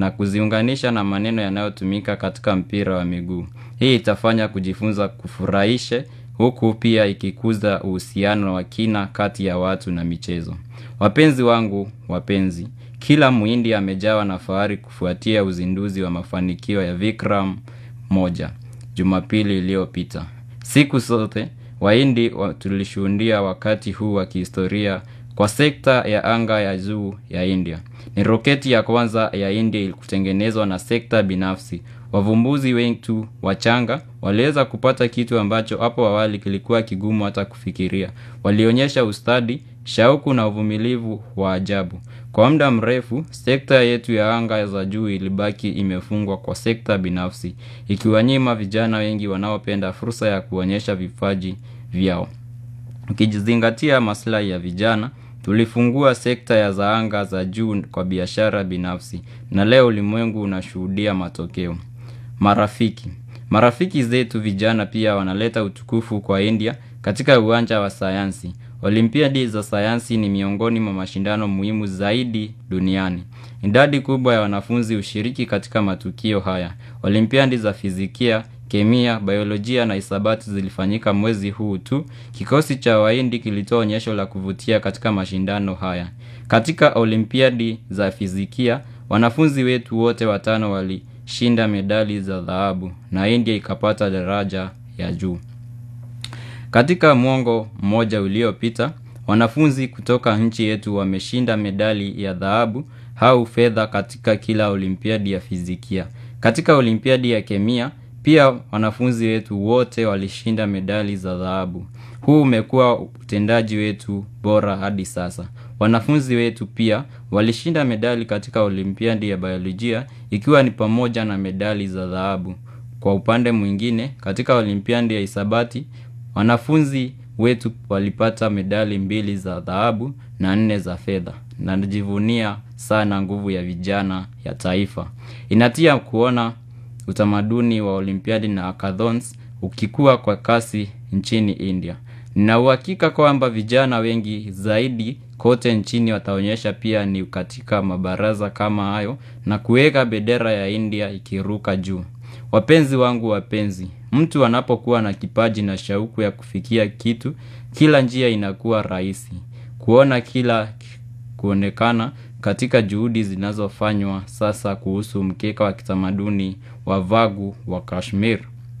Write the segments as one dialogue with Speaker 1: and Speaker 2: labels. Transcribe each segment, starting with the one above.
Speaker 1: na kuziunganisha na maneno yanayotumika katika mpira wa miguu. Hii itafanya kujifunza kufurahishe huku pia ikikuza uhusiano wa kina kati ya watu na michezo. Wapenzi wangu wapenzi, kila muhindi amejawa na fahari kufuatia uzinduzi wa mafanikio ya Vikram moja, jumapili iliyopita. Siku zote, wahindi tulishuhudia wakati huu wa kihistoria kwa sekta ya anga ya juu ya India. Ni roketi ya kwanza ya India kutengenezwa na sekta binafsi. Wavumbuzi wengi tu wachanga waliweza kupata kitu ambacho hapo awali kilikuwa kigumu hata kufikiria. Walionyesha ustadi, shauku na uvumilivu wa ajabu. Kwa muda mrefu, sekta yetu ya anga za juu ilibaki imefungwa kwa sekta binafsi. Ikiwanyima vijana wengi wanaopenda fursa ya kuonyesha vipaji vyao. Ukijizingatia maslahi ya vijana, tulifungua sekta ya za anga za juu kwa biashara binafsi. Na leo ulimwengu unashuhudia matokeo. Marafiki. Marafiki zetu vijana pia wanaleta utukufu kwa India katika uwanja wa sayansi. Olimpiadi za sayansi ni miongoni mwa mashindano muhimu zaidi duniani. Idadi kubwa ya wanafunzi hushiriki katika matukio haya. Olimpiadi za fizikia, kemia, biolojia na hisabati zilifanyika mwezi huu tu. Kikosi cha wahindi kilitoa onyesho la kuvutia katika mashindano haya. Katika olimpiadi za fizikia, wanafunzi wetu wote watano walishinda medali za dhahabu na India ikapata daraja ya juu. Katika mwongo mmoja uliopita, wanafunzi kutoka nchi yetu wameshinda medali ya dhahabu au fedha katika kila olimpiadi ya fizikia. Katika olimpiadi ya kemia, pia wanafunzi wetu wote walishinda medali za dhahabu. Huu umekuwa utendaji wetu bora hadi sasa. Wanafunzi wetu pia walishinda medali katika olimpiadi ya biolojia ikiwa ni pamoja na medali za dhahabu. Kwa upande mwingine, katika olimpiadi ya hisabati, wanafunzi wetu walipata medali mbili za dhahabu na nne za fedha. Na najivunia sana nguvu ya vijana ya taifa. Inatia kuona utamaduni wa olimpiadi na hackathons ukikua kwa kasi nchini India. Nina uhakika kwamba vijana wengi zaidi kote nchini wataonyesha pia ni katika mabaraza kama hayo na kuweka bendera ya India ikiruka juu. Wapenzi wangu wapenzi, mtu anapokuwa na kipaji na shauku ya kufikia kitu, kila njia inakuwa rahisi. Kuona kila kuonekana katika juhudi zinazofanywa sasa kuhusu mkeka wa kitamaduni wa vagu wa Kashmir.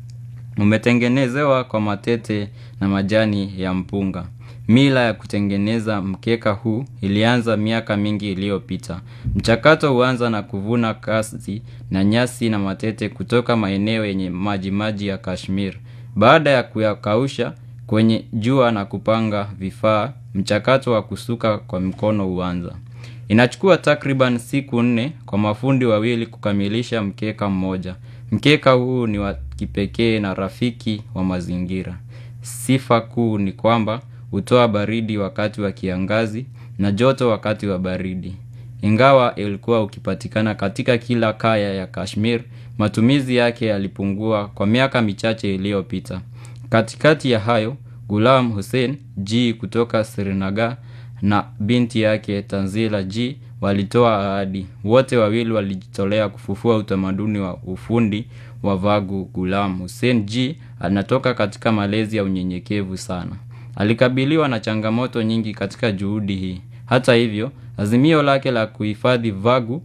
Speaker 1: Umetengenezewa kwa matete na majani ya mpunga. Mila ya kutengeneza mkeka huu ilianza miaka mingi iliyopita. Mchakato huanza na kuvuna kasi na nyasi na matete kutoka maeneo yenye majimaji ya Kashmir. Baada ya kuyakausha kwenye jua na kupanga vifaa, mchakato wa kusuka kwa mkono huanza. Inachukua takriban siku nne kwa mafundi wawili kukamilisha mkeka mmoja. Mkeka huu ni wa kipekee na rafiki wa mazingira. Sifa kuu ni kwamba hutoa baridi wakati wa kiangazi na joto wakati wa baridi. Ingawa ilikuwa ukipatikana katika kila kaya ya Kashmir, matumizi yake yalipungua kwa miaka michache iliyopita. Katikati ya hayo, Ghulam Hussein G kutoka Srinagar na binti yake Tanzila G walitoa ahadi. Wote wawili walijitolea kufufua utamaduni wa ufundi wa vagu Ghulam Hussein G anatoka katika malezi ya unyenyekevu sana. Alikabiliwa na changamoto nyingi katika juhudi hii. Hata hivyo, azimio lake la kuhifadhi vagu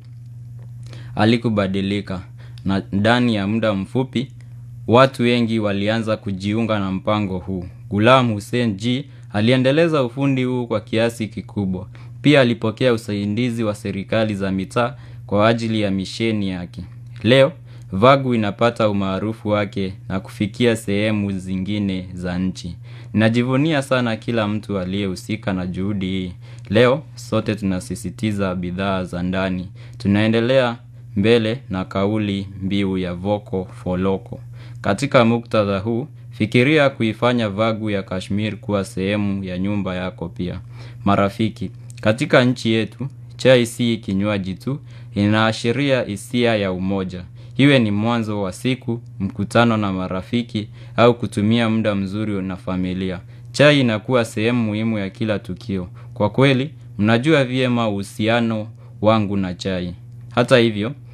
Speaker 1: halikubadilika na ndani ya muda mfupi watu wengi walianza kujiunga na mpango huu. Ghulam Hussein G aliendeleza ufundi huu kwa kiasi kikubwa. Pia alipokea usaidizi wa serikali za mitaa kwa ajili ya misheni yake. Leo, vagu inapata umaarufu wake na kufikia sehemu zingine za nchi. Najivunia sana kila mtu aliyehusika na juhudi hii. Leo, sote tunasisitiza bidhaa za ndani. Tunaendelea mbele na kauli mbiu ya vocal for local. Katika muktadha huu, fikiria kuifanya vagu ya Kashmir kuwa sehemu ya nyumba yako pia. Marafiki, katika nchi yetu, chai si kinywaji tu, inaashiria hisia ya umoja. Iwe ni mwanzo wa siku, mkutano na marafiki, au kutumia muda mzuri na familia. Chai inakuwa sehemu muhimu ya kila tukio. Kwa kweli, mnajua vyema uhusiano wangu na chai. Hata hivyo,